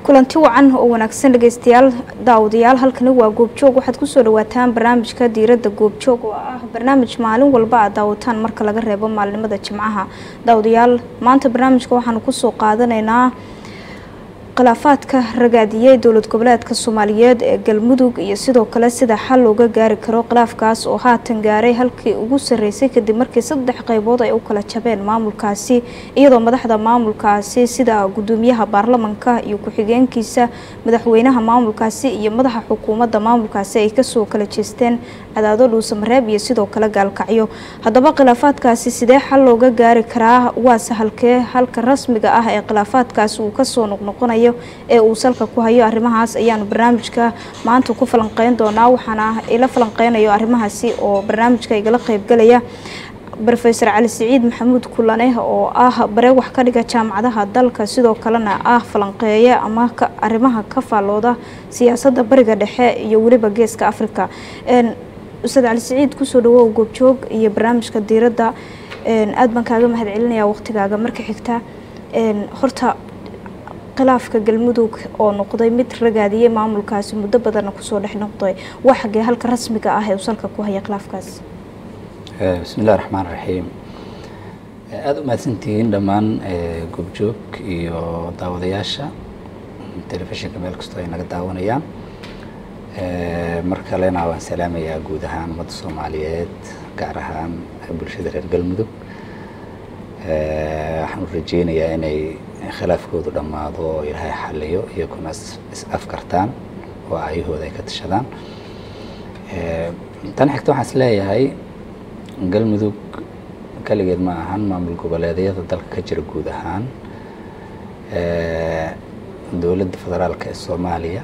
kulanti wacan oo wanaagsan dhegeystayaal daawadayaal halkani waa goobjoog waxaad kusoo dhawaataan barnaamijka diiradda goobjoog oo ah barnaamij maalin walba aad daawataan marka laga reebo maalinimada jimcaha daawadayaal maanta barnaamijka waxaanu kusoo qaadanaynaa khilaafaadka ragaadiyey dowlad goboleedka soomaaliyeed ee galmudug iyo sidoo kale sida xal looga gaari karo khilaafkaas oo haatan gaaray halkii ugu sarreysay kadib markii saddex qaybood ay u kala jabeen maamulkaasi iyadoo madaxda maamulkaasi sida gudoomiyaha baarlamanka iyo ku-xigeenkiisa madaxweynaha maamulkaasi iyo madaxa xukuumadda maamulkaasi ay kasoo kala jeesteen cadaado dhuusamareeb iyo sidoo kale gaalkacyo haddaba khilaafaadkaasi sidee xal looga gaari karaa waase halkee halka rasmiga ah ee khilaafaadkaasi uu kasoo noqnoqonayo ee uu salka ku hayo arrimahaas ayaanu barnaamijka maanta ku falanqeyn doonaa waxaana ila falanqeynayo arrimahaasi oo barnaamijka igala qeybgalaya rofeor cali siciid maxamuud kulane oo ah bare wax ka dhiga jaamacadaha dalka sidoo kalena ah falanqeeye ama arrimaha ka faallooda siyaasadda bariga dhexe iyo weliba geeska africa ustaad cali siciid kusoo dhawow goobjoog iyo barnaamijka diiradda aad baan kaaga mahad celinaya waqtigaaga marka xigta horta khilaafka galmudug oo noqday mid ragaadiyey maamulkaasi muddo badanna kusoo dhex noqday waa xagee halka rasmiga ah ee uu salka ku haya khilaafkaas bismi illahi raxmaan raxiim aada u mahadsantihiin dhammaan goobjoog iyo daawadayaasha telefishinka meel kastoo ay naga daawanayaan mar kalena waan salaamayaa guud ahaan ummadda soomaaliyeed gaar ahaan bulshada reer galmudug waxaan u rajeynayaa inay khilaafkoodu dhammaado oo ilaahay xaliyo iyaguna is afkartaan oo ayahooda ay ka tashadaan tan xigta waxaan is leeyahay galmudug kaligeed ma ahan maamul goboleedyada dalka ka jira guud ahaan dowladda federaalka ee soomaaliya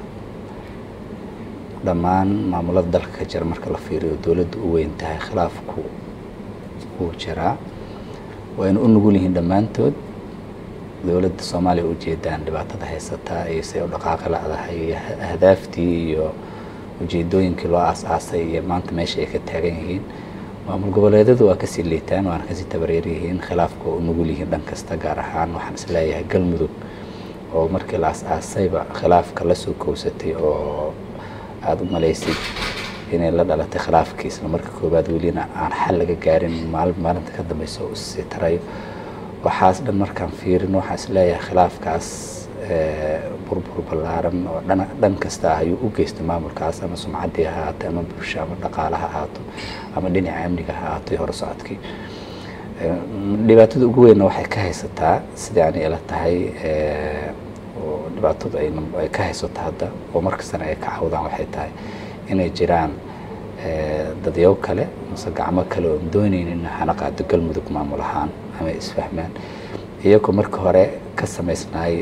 dhammaan maamulada dalka ka jira marka la fiiriyo dowladda u weyn tahay khilaafku wuu jiraa wayna u nugul yihiin dhammaantood dowladda soomaaliya ujeedaan dhibaatada haysataa iyo say u dhaqaaqi la-dahay iyo ahdaaftii iyo ujeedooyinkii loo aas-aasay iyo maanta meesha ay ka taagan yihiin maamul goboleedyadu waa kasii liitaan waana kasii tabareer yihiin khilaafka waa u nugul yihiin dhan kasta gaar ahaan waxaan is leeyahay galmudug oo markii la as-aasayba khilaafka la soo kowsatay oo aada u malaysid inay la dhalatay khilaafkii isla marka koowaad welina aan xal laga gaarin maali maalinta ka dambeysa u sii tarayo waxaas dhan markaan fiirin waxaan is leeyahay khilaafkaas burbur ballaaran oo dhan dhan kasta ah ayuu u geystay maamulkaas ama sumcaddii ha ahaato ama bulsho ama dhaqaale ha ahaato ama dhinaca amniga ha ahaato iyo hore socodkii dhibaatada ugu weynna waxay ka haysataa sidai ani ila tahay oo dhibaatadu ay ka haysato hadda oo markastana ay ka cawdaan waxay tahay inay jiraan dadyaw kale mase gacmo kale oon dooneynin hana qaado galmudug maamul ahaan ama isfahmaan iyagoo marka hore ka samaysnaay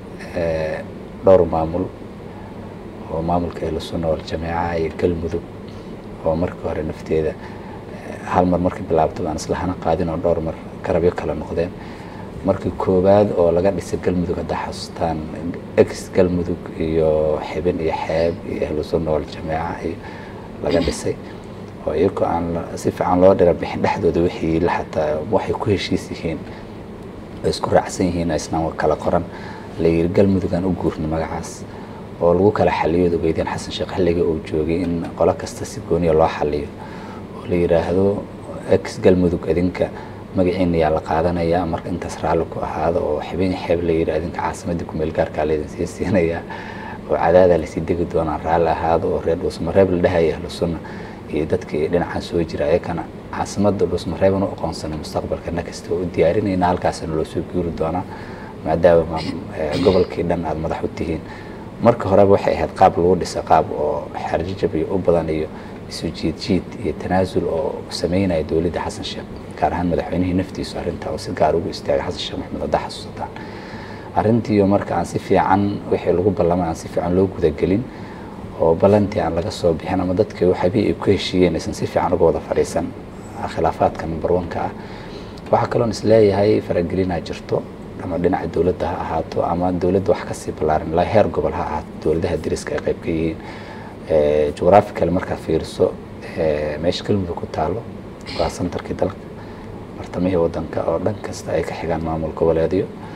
dhowr maamul oo maamulka ahlusunna waljamaaca iyo galmudug oo marka hore nafteeda hal mar markii bilaabto aan isla hana qaadin oo dhowr mar garabyo kale noqdeen markii koowaad oo laga dhisay galmudug haddaa xasuustaan ex galmudug iyo xibin iyo xeeb iyo ahlusunna waljamaaca iyo laga dhisay oo iyagoo aan si fiican loo dhira bixin dhexdooda wixii xataa waxay ku heshiis yihiin ay isku raacsan yihiin isnaan kala qoran la yiri galmudugaan u guurnay magacaas oo lagu kala xaliyo ogeydeen xasan sheekh xilliga uu joogay in qolo kasta si gooniya loo xaliyo oo la yiraahdo ex galmudug idinka magaciina yaa la qaadanayaa marka intaas raalli ku ahaado oo xibin xeeb la yiri idinka caasimadii kumeel gaarkaa laydin sii siinayaa oo cadaada lasii degi doonaan raalli ahaado oo reer dhuusmareeb la dhahaya ahlu sunna iyo dadkii dhinacan soo jira ayakana caasimadda dhuusmareeban u aqoonsanay mustaqbalka nakasta oo u diyaarinayna halkaasna loo soo guuri doonaa maadaama gobolkii dhan aada madax u tihiin marka horeba waxay ahayd qaab lagu dhisa qaab oo xarjijab iyo u badan iyo isu jiid jiid iyo tanaasul oo sameynaya dowladda xasan sheekh gaar ahaan madaxweynihii naftiisu arrintaa oo si gaar ugu istaagay xasan sheekh maxamed haddaa xasuusataan arrintiiyo marka aan si fiican wixii lagu ballamay aan si fiican loo gudagelin oo ballantii aan laga soo bixin ama dadkii waxabii ay ku heshiiyeen aysan si fiican uga wada fadhiisan khilaafaadka number one-ka ah waxaa kaloon is leeyahay faragelinaa jirto ama dhinaca dowladda ha ahaato ama dowladda wax kasii ballaaran ilaa heer gobol ha ahaato dowladaha dariska ay qayb ka yihiin geographical markaa fiiriso meesha galmudug ku taalo waa centerkii dalka bartamihii wadanka oo dhan kasta ay ka xigaan maamul goboleedyo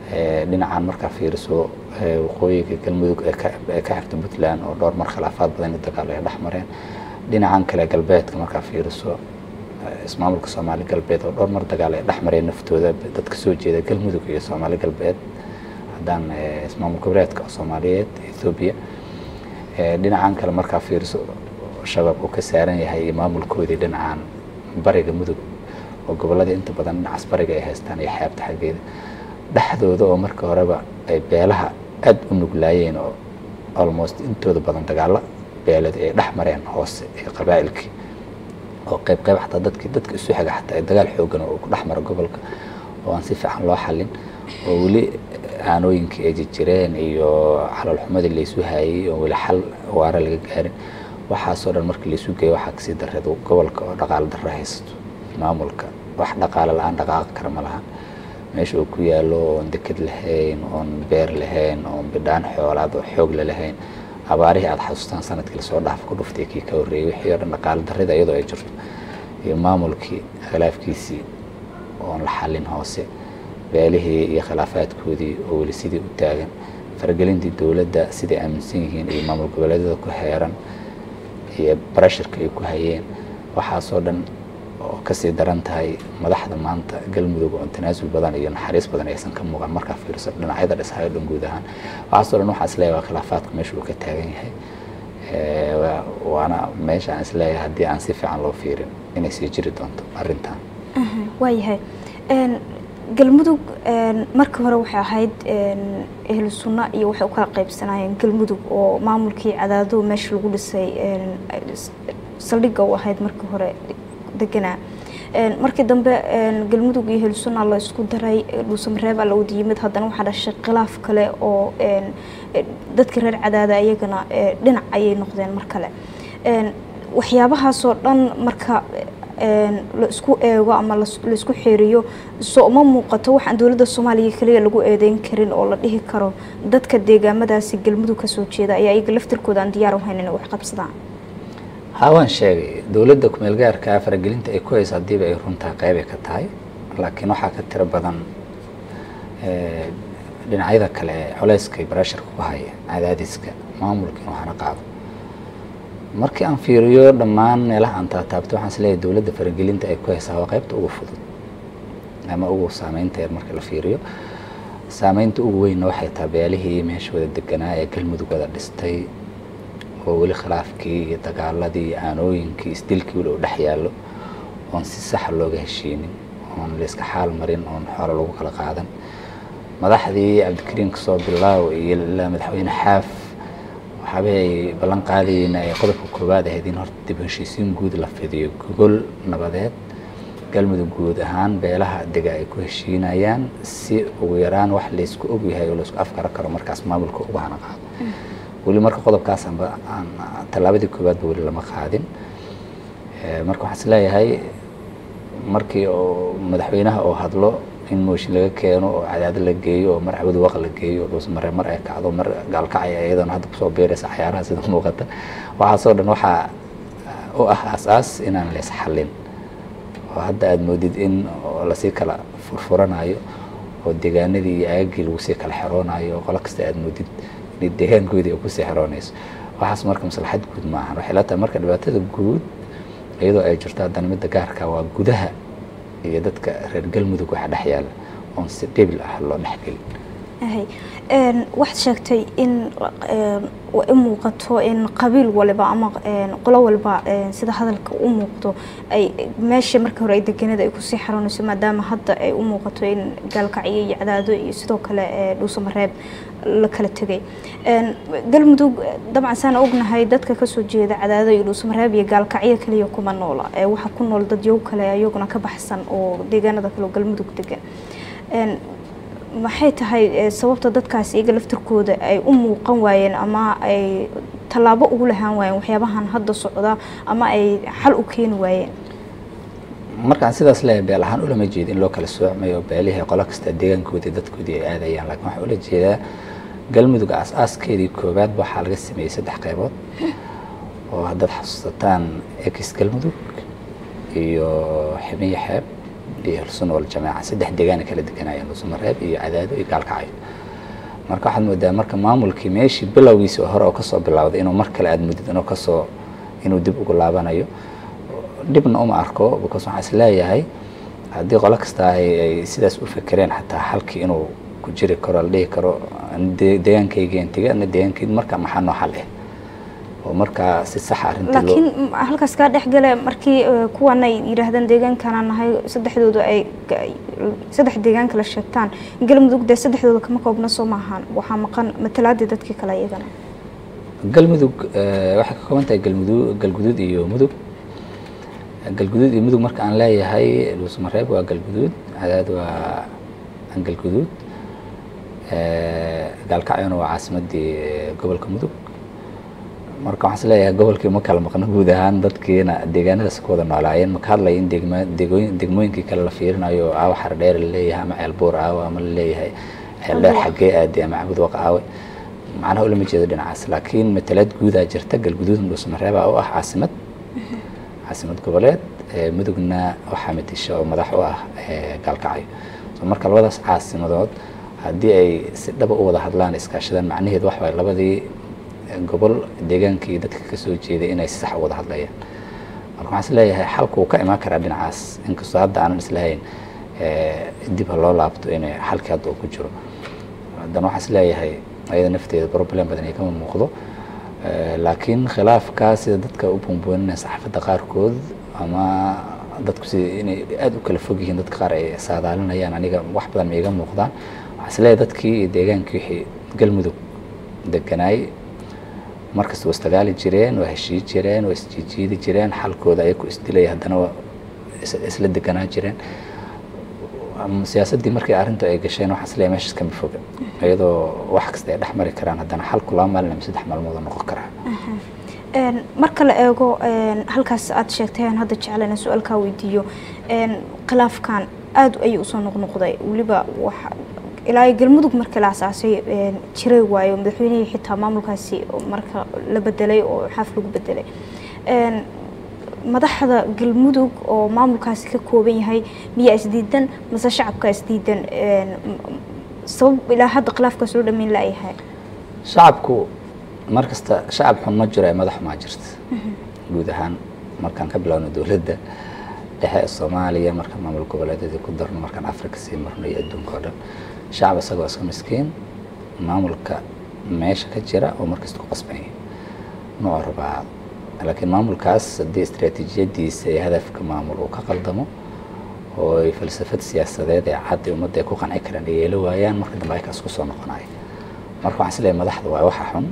dhinacan markaa fiiriso waqooyiga galmudug ee ka xigta puntland oo dhowr mar khilaafaad badan iyo dagaal ay dhex mareen dhinacan kale galbeedka markaa fiiriso ismaamulka soomaali galbeed oo dhowr mar dagaal ay dhex mareen naftooda dadka soo jeeda galmudug iyo soomaali galbeed haddaan ismaamul goboleedka soomaaliyeed ethoobiya dhinacan kale markaa fiiriso shabaab uu ka saaran yahay iyo maamulkoodii dhinacan bariga mudug oo gobolladii inta badan dhinacaas bariga ay haystaan iyo xeebta xaggeeda dhexdooda oo marka horeba ay beelaha aada u nuglaayeen oo almost intooda badan dagaalo beeled ay dhex mareen hoose ee qabaa'ilkii oo qayb qayb xataa dadkii dadka isu xiga xataa dagaal xoogan oo ku dhex mara gobolka oo aan si fiican loo xallin oo weli aanooyinkii ay jirjireen iyo xalaalxumadii laysu hayay oo weli xal waara laga gaarin waxaasoo dhan markii laysu geeyo waxaa kasii dareed gobolka oo dhaqaalo darro haysato maamulka wax dhaqaale la-aan dhaqaaqi kara ma lahan meesha uu ku yaalo oon deked lahayn oon beer lahayn oon bidhaan xoolaad oo xoog la lahayn abaarihii aada xasuustaan sanadkii lasoo dhaaf ku dhuftay kii ka horreeyey wixii oo dhan dhaqaale darrida iyadoo ay jirto iyo maamulkii khilaafkiisii oon la xallin hoose beelihii iyo khilaafaadkoodii oo weli sidii u taagan faragelintii dowladda siday aaminsan yihiin iyo maamul goboleedyada ku heeran iyo barashirka ay ku hayeen waxaasoo dhan oo kasii daran tahay madaxda maanta galmudug oo tanaasul badan iyo naxariis badan aysan ka muuqan markaa fiiriso dhinacyada dhishayo dhan guud ahaan waxaasoo dhan waxaa isleeyahay waa khilaafaadku meesha uu ka taagan yahay waana meesha aan isleeyahay haddii aan si fiican loo fiirin inay sii jiri doonto arrintan waayahay galmudug markii hore waxay ahayd ehlu sunna iyo waxay u kala qaybsanaayeen galmudug oo maamulkii cadaado meesha lagu dhisay saldhigga u ahayd markii hore deganaa markii dambe galmudug iyo ehlu sunna la isku daray dhuusamareeba la wada yimid haddana waxaa dhashay khilaaf kale oo dadka reer cadaada iyagana dhinac ayay noqdeen mar kale waxyaabahaasoo dhan marka la isku eego ama laisku xeeriyo soo uma muuqato waxaan dowladda soomaaliya kaliya lagu eedeyn karin oo la dhihi karo dadka deegaamadaasi galmudug kasoo jeeda ayaa iyaga laftirkooda aan diyaar u hayn inay wax qabsadaan haa waan sheegay dowladda kumeel gaarkaa faragelinta ay ku hayso haddiiba ay runtaa qeybay ka tahay laakiin waxaa ka tiro badan dhinacyada kale ee culeyska iyo barashirka ku haya cadaadiska maamulka in waxna qaado markii aan fiiriyo dhammaan meelaha aan taataabto waxaan isleeyahay dowladda faragelinta ay ku haysaa waa qaybta ugu fudud ama ugu saameynta yar marka la fiiriyo saameynta ugu weynna waxay tahay beelihii meesha wada deganaa ee galmudug wada dhistay oo weli khilaafkii iyo dagaaladii iyo aanooyinkii isdilkii weli u dhex yaallo oon si saxa looga heshiinin oon layska xaal marin oon xoolo lagu kala qaadan madaxdii cabdikariim kasoo bilaaw iyo ilaa madaxweyne xaaf waxaaba ay ballan qaadayeen ay qodobka koowaad ahayd in horta dib heshiisiin guud la fidiyo gogol nabadeed galmudug guud ahaan beelaha dega ay ku heshiinayaan si ugu yaraan wax laysku ogyahay oo laysku afkara karo markaas maamulka uga hana qaado weli marka qodobkaas aanba aan tallaabadii koowaadba weli lama qaadin marka waxaan is leeyahay markii oo madaxweynaha oo hadlo in mooshin laga keeno oo cadaado la geeyo oo mar cawad waq la geeyo oo dhuusmare mar ay kacdo mar gaalkacaya iyadana hadda kusoo beeraysa cayaaraha sida muuqata waxaasoo dhan waxaa u ah aas-aas inaan leys xallin oo hadda aada moodid in lasii kala furfuranayo oo deegaanadii iyo aagagii lagu sii kala xeroonayo oo qolo kasta aada moodid inay deegaankoodii ay kusii xeroonayso waxaas marka maslaxad guud ma ahan waxay la tahay marka dhibaatada guud iyadoo ay jirto haddana midda gaarka waa gudaha iyo dadka reer galmudug waxa dhex yaala oon si dhibil ah loo dhexgelin waxaad sheegtay in i muuqato in qabiil waliba ama qolo walba sida hadalka u muuqdo ay meesha markii hore ay deganada ay kusii xaroonayso maadaama hadda ay u muuqato in gaalkacyo iyo cadaado iyo sidoo kale dhuusamareeb la kala tegay galmudug dabcan saan ognahay dadka kasoo jeeda cadaado iyo dhuusamareeb iyo gaalkacyo kaliya kuma noola waxaa ku nool dadyow kale ayaguna ka baxsan oo deegaanada kale oo galmudug degan maxay tahay sababta dadkaas iyaga laftirkooda ay u muuqan waayeen ama ay tallaabo ugu lahaan waayeen waxyaabahan hadda socda ama ay xal u keeni waayeen markaan sidaas leeyahay beel ahaan ulama jeeda in loo kala soocmayo beelihii qolo kasta deegaankoodii dadkoodii ay aadayaan laakiin waxaan ula jeedaa galmudug aas-aaskeedii koowaad waxaa laga sameeyey saddex qaybood oo haddaad xasuusataan ex galmudug iyo ximiyo xeeb iyo ahlusunna waljamaaca saddex deegaana kala deganayeen dhuusamareeb iyo cadaado iyo gaalkacyo marka waxaad moodaa marka maamulkii meeshii bilowgiisi hore oo kasoo bilowday inuu mar kale aad mudid inuu kasoo inuu dib ugu laabanayo dhibna uma arko because waxaan is leeyahay haddii qolo kasta ay sidaas u fekereen xataa halkii inuu ku jiri karo la dhihi karo deegaankaygen tege ana deegaankayg marka maxaa noo xal eh oo markaa si saxa arrintii laakiin halkaas kaa dhex gale markii kuwan ay yidhaahdeen deegaankaana nahay saddexdooda ay saddex deegaan kala sheegtaan galmudug dee saddexdooda kama koobna soo maahan waxaa maqan matalaadii dadkii kale iyagana galmudug waxay ka kooban tahay galmudug galguduud iyo mudug galguduud iyo mudug marka aan leeyahay dhuusamareeb waa galguduud cadaad waa galguduud gaalkacyona waa caasimadii gobolka mudug marka waxaan is leeyahay gobolkii ma kala maqno guud ahaan dadkiina deegaanadaas ku wada noolaayeen maka hadlaya in degma degooyin degmooyinkii kale la fiirinayo aawa xardheer laleeyahay ama ceelbuur aawa ama laleeyahay ceeldheer xaggee aadi ama cabud waqa aawe macnaha ulama jeedo dhinacaas laakiin matalaad guudaa jirta galguduud dhuusamareeba u ah caasimad caasimad goboleed mudugna waxaa matisha oo madax u ah gaalkacyo so marka labadaas caasimadood haddii ay si dhaba u wada hadlaan iskaashadaan macnaheed wax waay labadii gobol deegaankii dadka kasoo jeeday inay si sax u wada hadlayaan marka waxaan is leeyahay xalku uu ka imaan karaa dhinacaas inkastoo hadda aanan islahayn dib ha loo laabto in xalkii hadda uu ku jiro haddana waxaan is leeyahay ayada nafteeda problem badan ay kama muuqdo laakiin khilaafkaa sida dadka u buunbuuninaya saxaafadda qaarkood ama dadku sida inay aada u kala fog yihiin dadka qaar ay saadaalinayaan aniga wax badan ma iga muuqdaan waxaan is leeyahay dadkii iyo deegaankii wixii galmudug deganaay markasta waa istagaali jireen waa heshii jireen waa isjiijiidi jireen xalkooda ayaku isdilaya haddana isla deganaa jireen siyaasaddii markii arrintu ay gasheen waxaan isleeyahay meeshaas kama foga iyadoo wax kasta ay dhex mari karaan haddana xalku laba maalin ama saddex maalmood noqon karaa marka la eego halkaas aad sheegteen hadda jeclana su-aalkaa weydiiyo khilaafkan aada ayay usoo noqnoqday weliba wax ilaa galmudug markii la asaasay jiray waayo madaxweynihii xitaa maamulkaasi marka la bedelay oo xaaf lagu bedelay madaxda galmudug oo maamulkaasi ka kooban yahay miyaa isdiidan mase shacabka isdiidan sabab ilaa hadda khilaafkaas loo dhameyn laayahay shacabku mar kasta shacab xun ma jiro ee madax xumaa jirta guud ahaan markaan ka bilowno dowladda dhexe ee soomaaliya marka maamul goboleedyadii ku darno markaan africa sii marno iyo adduunka oo dhan shacab isagoo iska miskiin maamulka meesha ka jira oo markasta ku qasbanya nooc rabaa laakiin maamulkaas haddii istraatiijiyadiisa iyo hadafka maamul uu ka qaldamo oo ay falsafad siyaasadeed ee cad ummadda ay ku qanci karaan ay yeelo waayaan marka dambe aykaas ku soo noqonayo marka waxaan isleeyahay madaxda waa waxa xun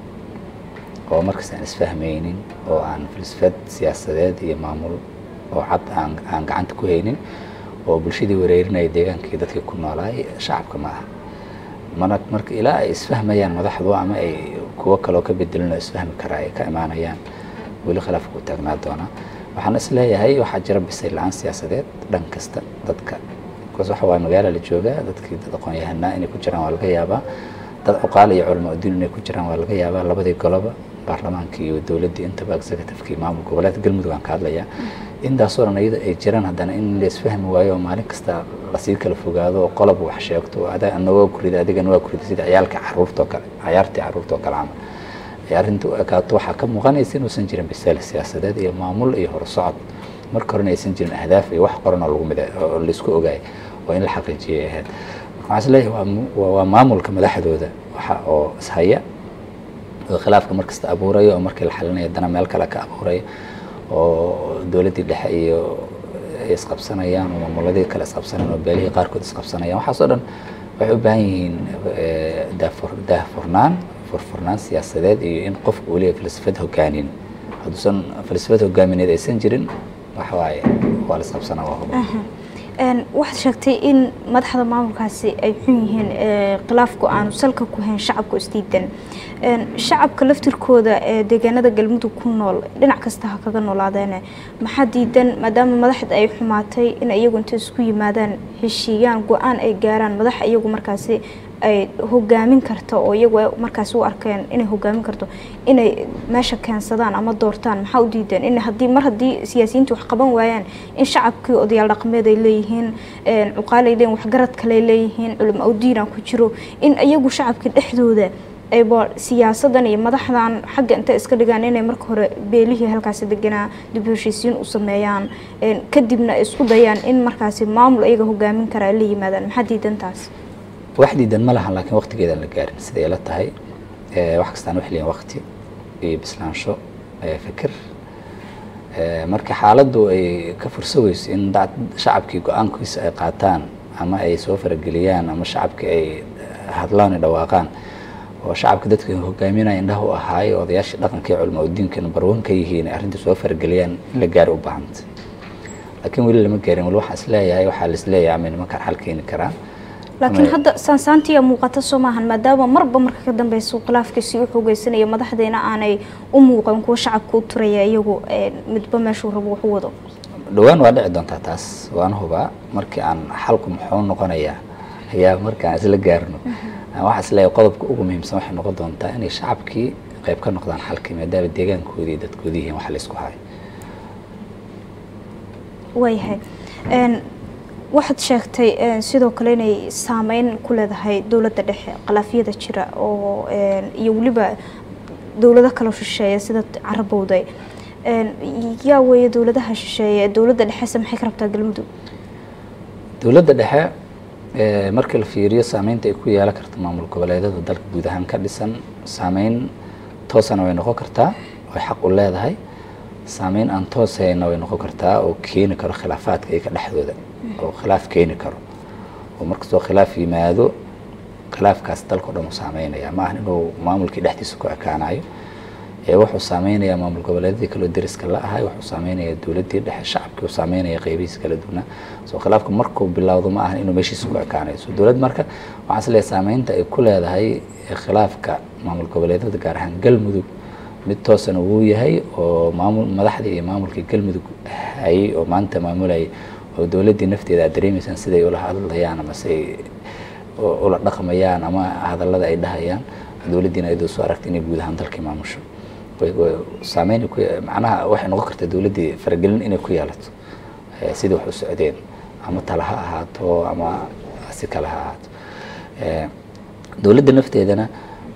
oo markasta aan isfahmaynin oo aan falsafad siyaasadeed iyo maamul oo cad aan aan gacanta ku haynin oo bulshadii wareerinaya deegaankii dadkii ku noolaay shacabka ma aha mana marka ilaa ay isfahmayaan madaxdu ama ay kuwo kaloo ka bedelino isfahmi karaa ay ka imaanayaan weli khilaafku u taagnaa doonaa waxaan is leeyahay waxaa jira bisay la-aan siyaasadeed dhan kasta dadka bikaas waxa waay magaala la joogaa dadkii dad aqoon-yahanaa inay ku jiraan waa laga yaabaa dad cuqaal iyo culamo adduun inay ku jiraan waa laga yaabaa labadii goloba baarlamaankii iyo dowladdii intaba executivekii maamul goboleedka galmudug aan ka hadlayaa intaasoo dhan iyada ay jiraan haddana in la isfahmi waayo oo maalin kasta lasii kala fogaado oo qolob wax sheegto adaa nawaa kurida adigana waa kurida sida ciyaalka caruurtoo kale cayaartii caruurtoo kale camal arrinta u ekaato waxaa ka muuqanaysa inuusan jirin bisaal siyaasadeed iyo maamul iyo horusocod marka horena aysan jirin ahdaaf iyo wax qoran oo lagu mid oo laisku ogaay oo in la xaqiijiyay ahayd marka waxaan isleeyahay waa maamulka madaxdooda waxa oo ishaya oo khilaafka markasta abuuraya oo markii la xalinaya haddana meel kale ka abuuraya oo dowladdii dhexe iyo ay isqabsanayaan oo maamuladii kale isqabsanayaan oo beelihii qaarkood isqabsanayaan waxaasoo dhan waxay u baahan yihiin daafur daahfurnaan furfurnaan siyaasadeed iyo in qofku uu leeyahay falsafad hogaanin hadduusan falsafad hogaamineed aysan jirin waxa waaye waa la isqabsanaa waa huba waxaad sheegtay in madaxda maamulkaasi ay xun yihiin khilaafku aanu salka ku hayn shacabku isdiidan shacabka laftirkooda ee deegaanada galmudug ku nool dhinac kasta ha kaga noolaadeene maxaa diidan maadaama madaxda ay xumaatay in iyagu inta isku yimaadaan heshiiyaan go-aan ay gaaraan madax iyagu markaasi ay hogaamin karto oo iyagu ay markaasi u arkeen inay hogaamin karto inay meesha keensadaan ama doortaan maxaa u diideen in haddii mar haddii siyaasiyiintu wax qaban waayaan in shacabkii odayaal dhaqameed ay leeyihiin cuqaal ay leeyihin waxgarad kale ay leeyihiin culimo awdiina ku jiro in iyagu shacabka dhexdooda ayba siyaasadan iyo madaxdan xagga intay iska dhigaan inay marka hore beelihii halkaasi deganaa dib heshiisiin u sameeyaan kadibna ay isku dayaan in markaasi maamul ayaga hogaamin karaa la yimaadaan maxaa diidantaas wax diidan ma lahan laakiin waqtigeedaan la gaarin siday la tahay wax kastaan waxay leeyihin waqti iyo bislaansho fikir marka xaaladdu ay ka fursaweyso in shacabkii go-aankiisa ay qaataan ama ay soo farageliyaan ama shacabkii ay hadlaan ay dhawaaqaan oo shacabka dadka hogaaminaya indhaha u ahaayo odayaashii dhaqanka iyo culama udiinka number one ka yihiin ay arrinta soo farageliyaan in la gaari u baahanta laakiin weli lama gaarin weli waxaan isleeyahay waxaa la isleeyahay ama nimankan xal keeni karaan laakiin hadda saansaantiya muuqata soo maahan maadaama marba marka ka dambeysa khilaafkiisii u xoogeysanaya madaxdeena aanay u muuqan kuwa shacabka u turaya iyagu midba meeshuu rabo wax u wado dhowaan waa dhici doontaa taas waana hubaa markii aan xalku muxuu noqonayaa ayaa markaan isla gaarno waxaa isleeyahay qodobka ugu muhiimsan waxay noqon doontaa inay shacabkii qayb ka noqdaan xalkii maadaama deegaankoodii dadkoodii yihiin wax la isku hayo waayahay waxaad sheegtay sidoo kale inay saameyn ku leedahay dowladda dhexe khilaafyada jira oo iyo weliba dowlado kale shisheeya sida carabowday yaa weeye dowladaha shisheeye dowladda dhexese maxay ka rabtaa galmudug dowladda dhexe markii la fiiriyo saameynta ay ku yeelan karto maamul goboleedyada dalka guud ahaan ka dhisan saameyn toosana way noqon kartaa way xaq u leedahay saameyn aan toosayna way noqon kartaa oo keeni karo khilaafaadka iyaga dhexdooda oo khilaaf keeni karo oo markastoo khilaaf yimaado khilaafkaas dalka o dhan uu saameynaya ma ahan inuu maamulkii dhexdiisa ku ekaanayo ee wuxuu saameynayaa maamul goboleedyadii kaloo deriska la ahay wuxuu saameynayaa dowladdii dhexe shacabkii uu saameynaya qeybihiisa kala duwanaa soo khilaafka markuu bilowdo ma ahan inuu meeshiisa ku ekaanayo so dowladd marka waxaan is leeyahay saameynta ay ku leedahay khilaafka maamul goboleedyada gaar ahaan galmudug mid toosana wuu yahay oo maamul madaxdii iyo maamulkii galmudug hayay oo maanta maamulayay oo dowladdii nafteeda aad dareemaysaan siday ula hadlayaan ama siay ula dhaqmayaan ama hadallada ay dhahayaan dowladdiina ayadoo soo aragtay inay guud ahaan dalkii maamusho saameyn macnaha waxay noqon kartaa dowladdii faragelin inay ku yeelato sidai wax u socdeen ama tala ha ahaato ama si kale ha ahaato dowladda nafteedana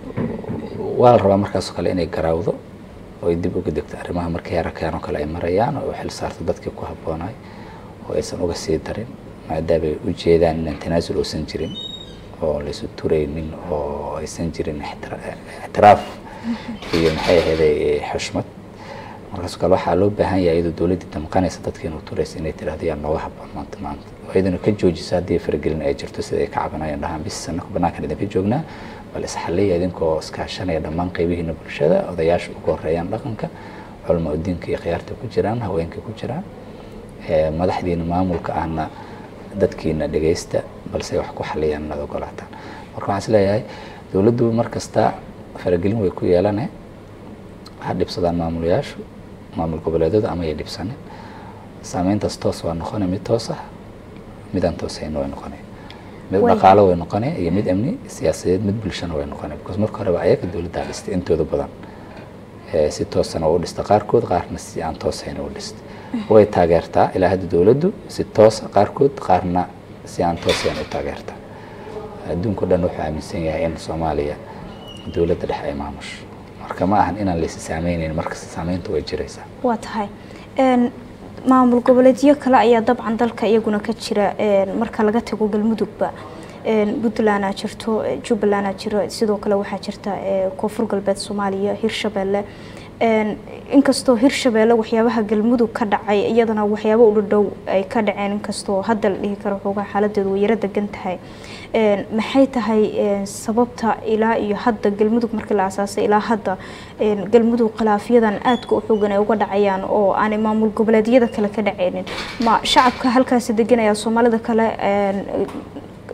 waa la rabaa markaasoo kale inay garaawdo oo ay dib uga degto arrimaha markii heerarkan oo kale ay marayaan oo xil saarto dadkii ku habboonaay oo aysan uga sii darin maadaamay u jeedaan inaan tanaasul uusan jirin oo laysu turaynin oo aysan jirin ixtiraaf iyo maxay ahayday xushmad markaasoo kale waxaa loo baahan yahay iyadoo dowladdii damqanaysa dadkii inuu turaysa inay tirahdo yaa nooga habboon maanta maanta oo iyadana ka joojisa haddii faragelin ay jirto sida ay ka cabanayaan dhahaan bis sanako banaankan idinka joognaa bal isxalliya idinkoo iskaashanaya dhammaan qaybihiina bulshada odayaasha ugu horeeyaan dhaqanka culama udiinka iyo khiyaarta ku jiraan haweenka ku jiraan madaxdiina maamulka ahna dadkiina dhegaysta balse wax ku xaliyaan inaad ogolaataan marka waxaan is leeyahay dowladdu mar kasta faragelin way ku yeelane ha dhibsadaan maamulayaashu maamul goboleedyada ama ay dhibsanin saameyntaas toos waa noqone mid toos ah midaan toosayna way noqone mid dhaqaalo way noqone iyo mid amni siyaasadeed mid bulshana way noqone because marka horeba ayaga dowladdaa dhistay intooda badan si toosana u dhista qaarkood qaarna si aan toosayna u dhistay way taageertaa ilaa hadda dowladdu si toosa qaarkood qaarna si aan toosayn u taageertaa adduunka o dhan wuxuu aaminsan yahay in soomaaliya dowladda dhexe ay maamusho marka ma ahan inaan laysi saameyneyn markasta saameynta way jiraysaa waa tahay maamul goboleedyo kale ayaa dabcan dalka iyaguna ka jira marka laga tago galmudugba puntlandaa jirto jubbalandaa jiro sidoo kale waxaa jirta koonfur galbeed soomaaliya hirshabeelle inkastoo hirshabeelle waxyaabaha galmudug ka dhacay iyadana waxyaaba u dhadhow ay ka dhaceen inkastoo hadda la dhihi karo xoogaa xaaladeedu way yaro degan tahay maxay tahay sababta ilaa iyo hadda galmudug markii la asaasay ilaa hadda galmudug khilaafyadan aadka u xoogan ay uga dhacayaan oo aanay maamul goboleedyada kale ka dhaceynin ma shacabka halkaasi deganaya soomaalida kale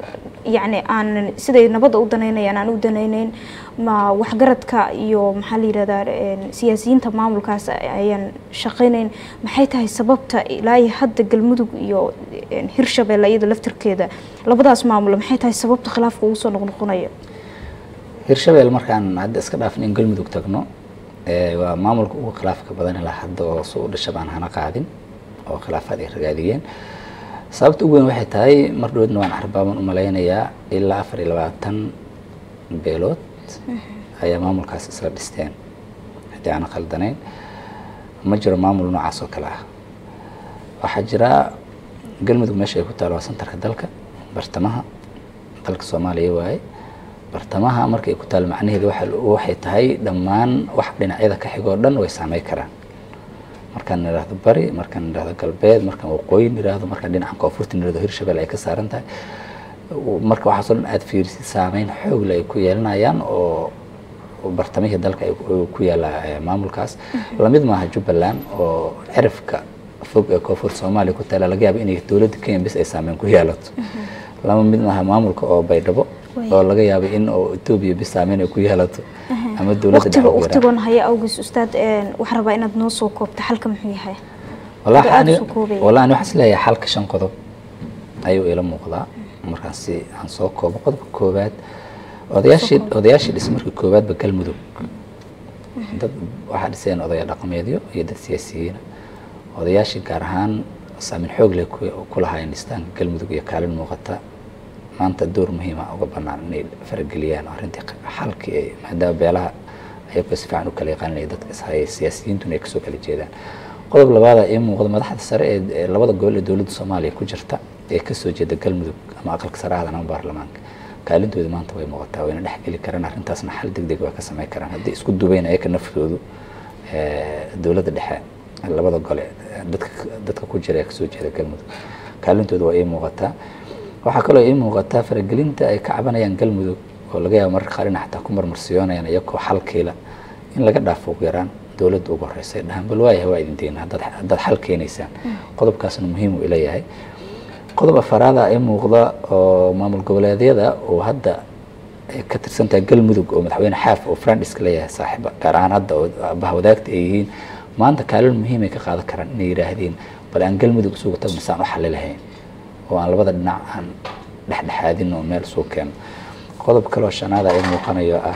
yacni aan siday nabadda u danaynayaan aan u danayneyn ma waxgaradka iyo maxaa la yihahdaa siyaasiyiinta maamulkaas ayaan shaqayneyn maxay tahay sababta ilaa iyo hadda galmudug iyo hirshabeelle iyada laftirkeeda labadaas maamul maxay tahay sababta khilaafka ugu soo noqnoqonaya hirshabelle markaan hadda iska dhaafin in galmudug tagno waa maamulka ugu khilaafka badan ilaa hadda oo soo u dhasha baan hana qaadin oo khilaafaad ay ragaadiyeen sababta ugu weyn waxay tahay mar dhoodna waan arbaaban u malaynayaa ilaa afar iyo labaatan beelood ayaa maamulkaas isla dhisteen haddii aana khaldanayn ma jiro maamul noocaas oo kale ah waxaa jira galmudug meesha ay ku taalo waa santarka dalka bartamaha dalka soomaaliya waaye bartamaha markay ku taalo macnaheedu waxay tahay dhammaan wax dhinacyada ka xigoo dhan way saamey karaan markaan nidhaahdo bari markaan nidhaahdo galbeed markaan waqooyi nidhaahdo markaan dhinaca koonfurta nidhahdo hirshabelle ay ka saaran tahay marka waxaasoo dhan aada fiirisid saameyn xoogle ay ku yeelanayaan oo bartamihii dalka ku yaala maamulkaas lamid maaha jubbaland oo cirifka fog ee koonfurta soomaaliya ku taala laga yaaba inay dowladda kenya bis ay saameyn ku yeelato lama mid maaha maamulka oo baydhabo oo laga yaaba in oo etoobiya bis saameyn ay ku yeelato ama dowladda dhexe ugu yaraan waqtigoon haya awgiis ustaad waxaan rabaa inaad noo soo koobto xalka muxuu yahay wallahi aad ani soo koobaya. wallahi ani waxaan isleeyahay xalka shan qodob ayuu ila muuqdaa markaan si aan soo koobo qodobka koowaad odayaashii odayaashii dhis markii koowaadba galmudug dad waxaa dhiseen odaya dhaqameedyo iyo dad siyaasiyiina odayaashii gaar ahaan saameyn xoog leh ku- ku lahaayeen dhistaanka galmudug iyo kaalin muuqata maanta door muhiima uga banaan inay farageliyaan arrintii xalkii ay maadaama beelaha ayagoo si fiican u kala yaqaaninaya dadka ishayay siyaasiyiintuna ay kasoo kala jeedaan qodob labaada ii muuqda madaxda sare ee ee labada gobol ee dowladda soomaaliya ku jirta ee kasoo jeeda galmudug ama aqalka sare ahdan ama baarlamaanka kaalintooda maanta way muuqataa wayna dhexgeli karaan arrintaasna xal deg deg waa ka samayn karaan haddii isku dubayn ayaka naftoodu ee, dowladda dhexe labada gole ee, dadka dadka ku jira ee kasoo jeeda galmudug kaalintooda waa ii muuqataa waxaa kaloo ii muuqataa faragelinta ay ka cabanayaan galmudug oo laga yaabo mararka qaar inay xataa ku marmarsiyoonayaan iyagoo xalkiila in laga dhaafo ugu yaraan dowladda ugu horeysa ay dhahaan bal waayahay waa idin deyna haddaad haddaad xal keenaysaan qodobkaasna muhiim uu ila yahay qodob afaraada ii muuqda oo maamul goboleedyada oo hadda ay ka tirsan tahay galmudug oo madaxweyne xaaf oo frandiska leeyahay saaxiiba gaar ahaan hadda oo bahwadaagta ay yihiin maanta kaalin muhiim ay ka qaadan karaan inay yidhaahdeen bal aan galmudug isugu tagno saan u xali lahayn oo aan labada dhinac aan dhexdhexaadin oo meel suu keeno qodob kaloo shanaada ay muuqanayo ah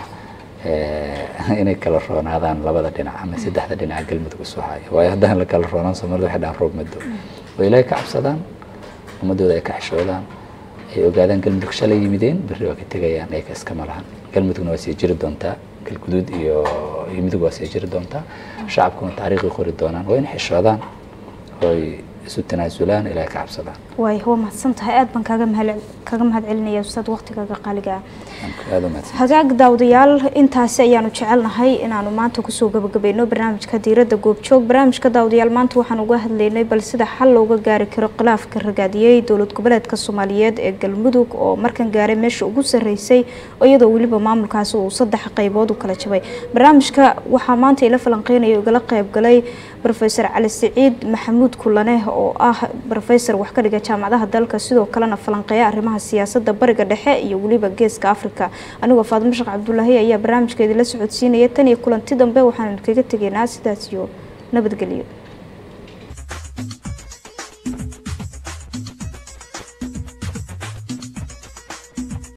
eh, inay kala roonaadaan labada dhinac ama saddexda dhinac galmudug isu haya waayo haddaan la kala roonaan soomaalida waxay dhahaan roob mado oo ilaahay ka cabsadaan ummadooda ay ka xishoodaan ay ogaadaan galmudug shalay yimideen berri waa ka tegayaan ay ka iskama lahan galmudugna waa sii jiri doontaa galguduud iyo iyo midug waa sii jiri doontaa shacabkuna taariikhi qori doonaan waa inay xishoodaan ooy isu tanaasulaan ilaahay ka cabsadaan waay waa mahadsan tahay aad baan kaaga mahad kaga mahad celinaya ustaad waqtigaaga qaaliga ah aada u mahadsan hagaag daawadayaal intaasi ayaanu jecelnahay inaanu maanta kusoo gabagabayno barnaamijka diiradda goobjoog barnaamijka daawadayaal maanta waxaan uga hadlaynay bal sida xal looga gaari karo khilaafka ragaadiyey dowlad goboleedka soomaaliyeed ee galmudug oo markan gaaray meesha ugu sarreysay oo iyadoo weliba maamulkaasi uu saddex qaybood u kala jabay barnaamijka waxaa maanta ila falanqeynaya igala qayb galay rofeor cali siciid maxamuud kulane oo ah rofesor wax ka dhiga jaamacadaha dalka sidoo kalena falanqeeya arrimaha siyaasadda bariga dhexe iyo weliba geeska africa anigoo faadimo sheekh cabdulaahi ayaa barnaamijkeedii la socodsiinaya tan iyo kulanti dambe waxaanu kaga tegaynaa sidaas iyo nabadgelyo